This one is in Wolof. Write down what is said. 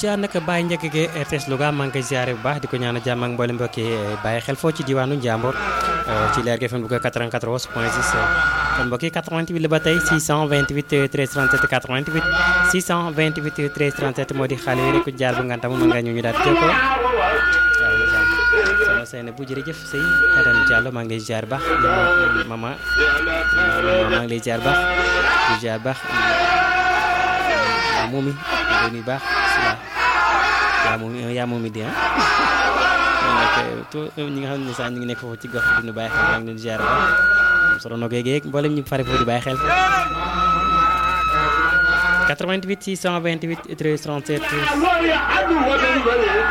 ziar nag Baye Ndiaga Gueye RTS Louga maa ngi koy ziare bu baax di ko ñaanal jàmm ak mboolem mbokk yi bàyyi xel foo ci diwaanu Njàmbur ci leer gi FM Louga 94 point 6 kon mbokk yi 88 la ba tey 628 13 37 88 628 13 37 moo di xale yi rek jaar bu ngantam mën nga ñu ñu daal di jokkoo waaw soxna Seyna bu jërëjëf sëy Adam Diallo maa ngi lay ziar baax mama maa ngi lay ziar baax di ziar baax yaa moomi yaa moomi baax yaa moomi yaa moomi di ah tout ñi nga xam ne sax ñu ngi nekk foofu ci gox bi ñu bàyyi xel maa ngi leen ziar baax solo no géeg mboolem ñu fare foofu di bàyyi xel 88 628 13 37